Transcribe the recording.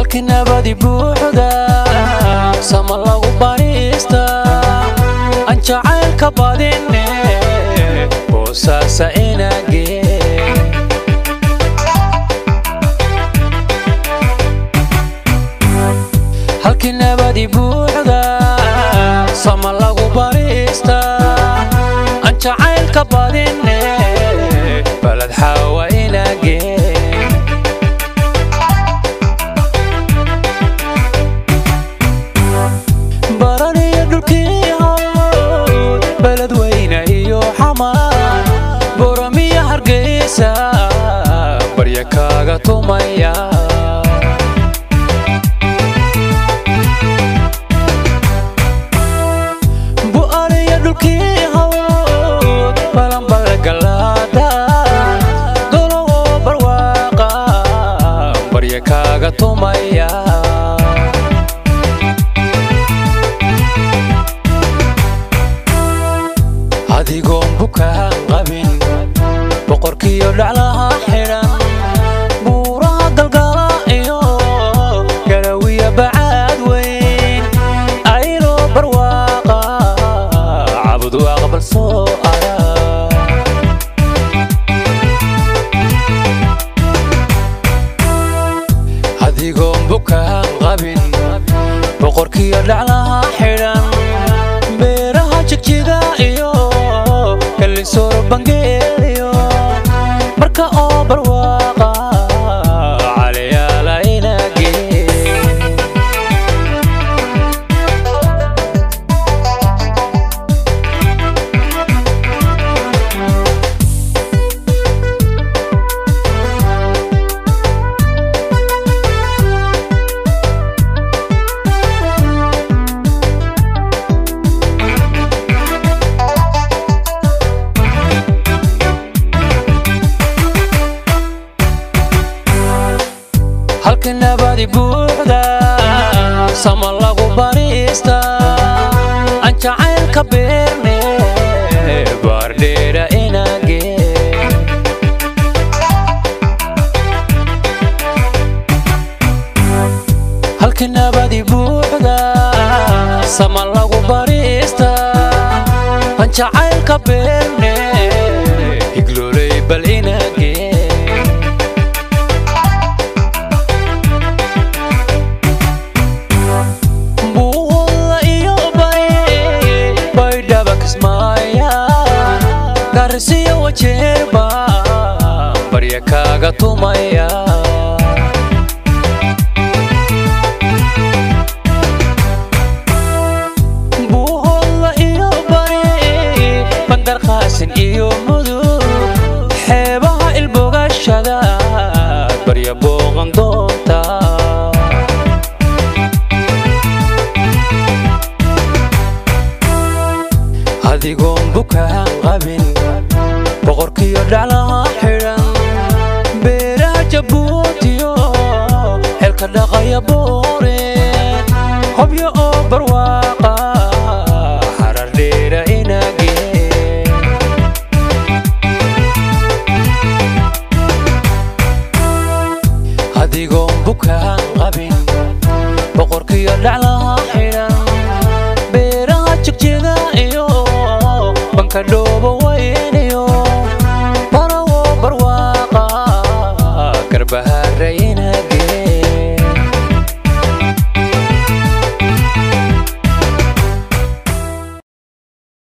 halkii nabadi buuxda sama lagu bariista aan jacaylka badine boosaasa inagee halkii nabadi buuxda sama lagu bariista aan jacaylka badine baled xaawa inagee baraniyo dhulkii hawd beled weyne iyo xamaan boramiyo hargeysa barya kaaga tumaya bu'aniyo dhulkii hawd balanbala galaada dolowo barwaaqa barya kaaga tumaya adigoon bukaan qabin boqorkiyo dhaclaha xidhan buuraha galgala iyo garawiya bacaad weyn ayroo barwaaqa cabud aqbal soo ara adigoon bukaan qabin boqorkiyo dhaclaha xidhan beeraha jigjiga iyo kalisoor bangeeliyo marka oo barwaaqa caliyaala inagee halkii nabadi buuxda sama lagu bariista aan jacaylka beerne baardheera inagee halkii nabadi buuxda sama lagu bariista aan jacaylka beerne higlooley bal inagee buuda iyo bari baydhaba kismaaya garisiyo wajeerba barya kaaga tumaya buuhoda iyo bari bangar qaasin iyo mudug xeebaha ilbogashada barya booqan doonta adigoon bukaan qabin boqorkiyo dhaclaha xidhan beeraha jabuutiyo xelka dhaqaya boore hobyo oo barwaaqa xarar dheera inagee adigoon bukaan qabin boqorkiyo dhaclaha xidhan beeraha jigjida iyo banka dhoobo weyniyo barawo barwaaqa garbahaaraye